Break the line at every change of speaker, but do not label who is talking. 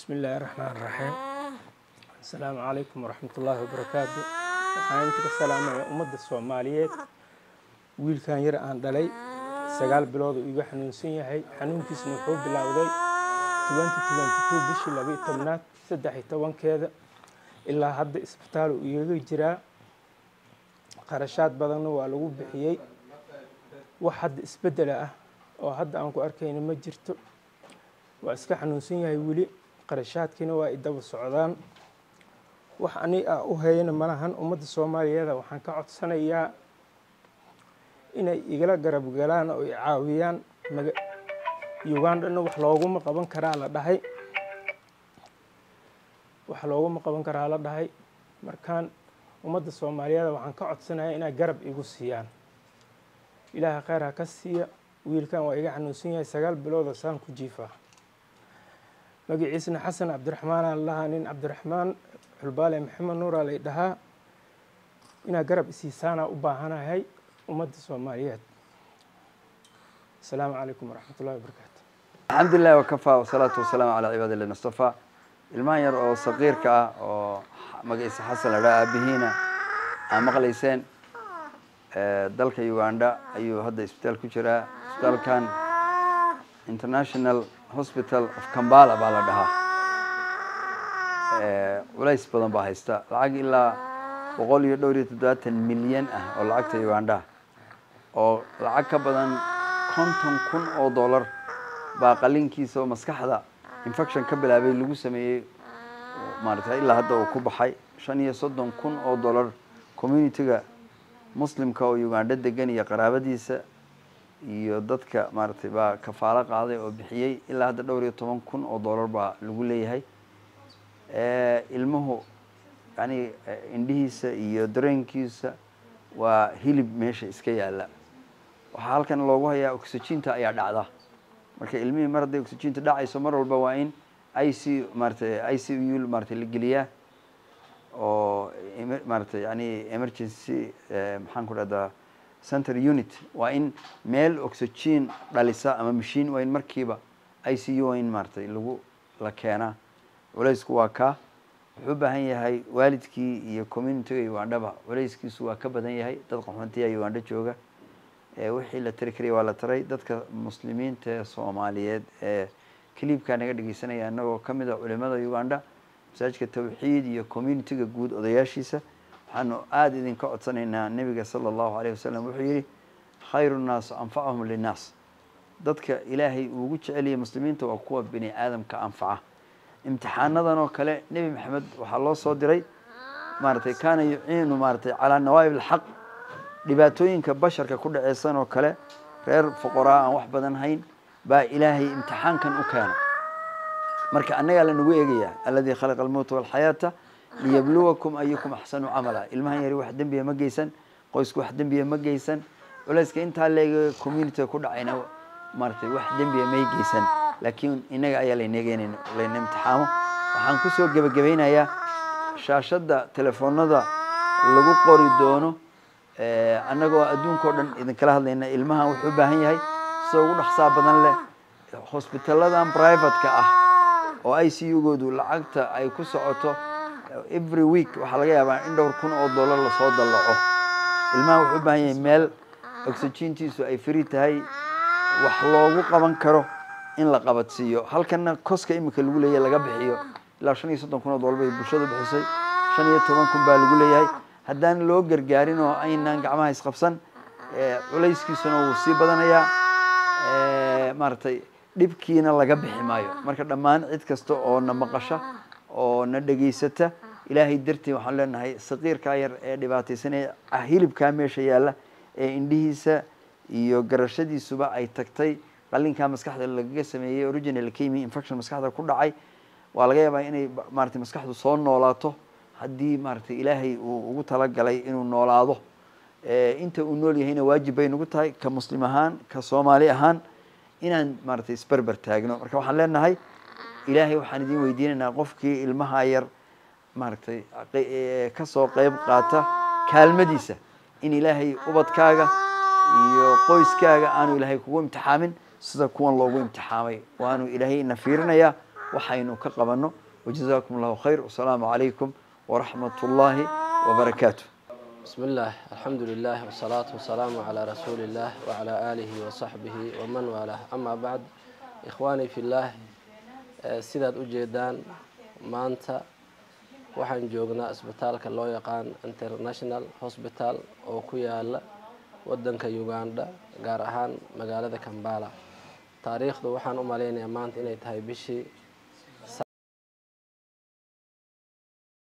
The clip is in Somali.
bismi illaahi raxmaan raxiim assalaamu calaykum waraxmatullaahi wabarakaatu waxaan inta ka salaamaya ummadda soomaaliyeed wiilkan yar aan dhalay sagaal bilood uu iga xanuunsan yahay xanuunkiisna wuxuu bilowday bishii labaiyo tobnaad saddex iyo tobankeeda ilaa hadda isbitaal uu igaga jiraa qarashaad badanna waa lagu bixiyey wax hadda isbeddela ah oo hadda aan ku arkayna ma jirto waa iska xanuunsan yahay weli qarashaadkiina waa idaba socdaan wax ani ah u hayana malahan ummadda soomaaliyeeda waxaan ka codsanayaa inay igala garab galaan oo i caawiyaan maga ugandhana wax looguma qaban karaa la dhahay wax looguma qaban karaa la dhahay markaan ummadda soomaaliyeeda waxaan ka codsanayaa inay garab igu siiyaan ilaaha kheyr ha ka siiya wiilkan waa iga xanuunsan yahay sagaal biloodoo saan ku jiifaa magaciisna xasan cabdiraxmaan aan lahaa nin cabdiraxmaan xulbaale maxamed nuuraa lay dhahaa inaa garab isiisaanaa u baahanahay ummadda soomaaliyeed asalaamu calaykum waraxmatullahi wabarakaatu
alxamdu lilah wakafaa wasalaatu wasalaamu calaa cibaadi illahi mustafa ilmahan yar oo saqiirka ah oo magaciisa xasan la dhaha aabihiina aa maqlayseen dalka uganda ayuu hadda isbitaal ku jiraa isbitaalkan international hospital of kambala baa la dhahaa culays badan baa haysta lacag ilaa boqol iyo dhowr iyo toddobaatan milyan ah oo lacagta uganda oo lacag ka badan konton kun oo dollar baa qalinkiisa oo maskaxda infection ka bilaabay lagu sameeyey maaragtay ilaa hadda uu ku baxay shan iyo soddon kun oo dollar communitiga muslimka oo uganda degan iyo qaraabadiisa iyo dadka maaragtay baa kafaalo qaaday oo bixiyey ilaa hadda dhowr iyo toban kun oo dollar baa lagu leeyahay ilmuhu yani indhihiisa iyo dareenkiisa waa hilib meesha iska yaalla waxaa halkan loogu hayaa oxyginta ayaa dhacda marka ilmihii mar hadday oxyginta dhacayso mar walba waa in i c maaratay i c u maaratay la geliyaa oo maaratay yani emergency maxaan ku dhahdaa center unit waa in meel oxygen dhalisa ama machine waa in markiiba i c u waa in maaratay lagu la keenaa culaysku waa kaa wuxuu u baahan yahay waalidkii iyo communitiga ugandhaba culayskiisu waa ka badan yahay dad qaxoontiya ugandho jooga wixii la tari karaya waa la taray dadka muslimiinta ee soomaaliyeed ee clibkaa naga dhegeysanaya inagoo kamid a culimada uganda masaajidka tawxiid iyo communitiga guud odayaashiisa waxaanu aada idinka codsanaynaa nebiga sala allahu alayh wasalam wuxuu yihi khayru nnaas anfacahum linnaas dadka ilaahay uugu jeceliyay muslimiinta waa kuwa bini aadamka anfaca imtixaanadan oo kale nebi maxamed waxaa loo soo diray maaratay kaana yuciinu maaratay calaa nawaa'ib alxaq dhibaatooyinka basharka ku dhaceysan oo kale reer foqoraa aan wax badan hayn baa ilaahay imtixaankan u keena marka annagaa lanagu eegayaa alladii khalaqa almowta walxayaata liyabluwakum ayukum axsanu camala ilmahan yari wax dembiya ma geysan qoysku wax dembiya ma geysan culayska intaa leega communitiga ku dhacayna maaratay wax dembiya may geysan laakiin inaga ayaa layneegeyn layna imtixaamo waxaan kusoo gebagabaynayaa shaashadda telefoonada lagu qori doono annagoo adduunka o dhan idinkala hadlayna ilmahan wuxuu u baahan yahay sida ugu dhaqsaa badan leh hosbitalladan privateka ah oo i c u-goodu lacagta ay ku socoto every week waxaa laga yaabaa in dhowr kun oo dollar lasoo dallaco ilmahan wuxuu u baahan yahay meel oxygintiisu ay free tahay wax loogu qaban karo in la qabadsiiyo halkana koska imika lagu leeyahay laga bixiyo ilaa shan iyo soddon kun oo dollar bay bulshadu bixisay shan iyo toban kun baa lagu leeyahay haddaan loo gargaarin oo aynaan gacmaha isqabsan culayskiisuna wuu sii badanayaa maaratay dhibkiina laga bixi maayo marka dhammaan cid kasta oo na maqasha oo na dhegaysata ilaahay dartii waxaan leenahay saqiirkaa yar ee dhibaataysanaya hilibkaa meesha yaalla ee indhihiisa iyo garashadiisuba ay tagtay qalinkaa maskaxda lagaga sameeyey original kemi infection maskaxda ku dhacay waa laga yaabaa inay maaratay maskaxdu soo noolaato haddii maaratay ilaahay uu ugu talagalay inuu noolaado inta uu nool yahayna waajib bay nagu tahay ka muslim ahaan ka soomaali ahaan inaan maaratay isberber taagno marka waxaan leenahay ilaahay waxaan idin weydiinaynaa qofkii ilmaha yar maaratay kasoo qeyb qaata kaalmadiisa in ilaahay ubadkaaga iyo qoyskaaga aanu ilaahay kugu imtixaamin sida kuwan loogu imtixaamay waanu ilaahay ina fiirinayaa waxaynu ka qabanno wajazaakum allahu khayr wasalaamu calaykum waraxmat ullaahi wabarakaatu
بسم الله الحمد لله والصلاة والسلام على رسول الله وعلى آله وصحبه ومن والاه أما بعد إخواني في الله sidaad u jeedaan maanta waxaan joognaa isbitaalka loo yaqaan international hospital oo ku yaala wadanka uganda gaar ahaan magaalada kambala taariikhdu waxaan u malaynayaa maanta inay tahay bishii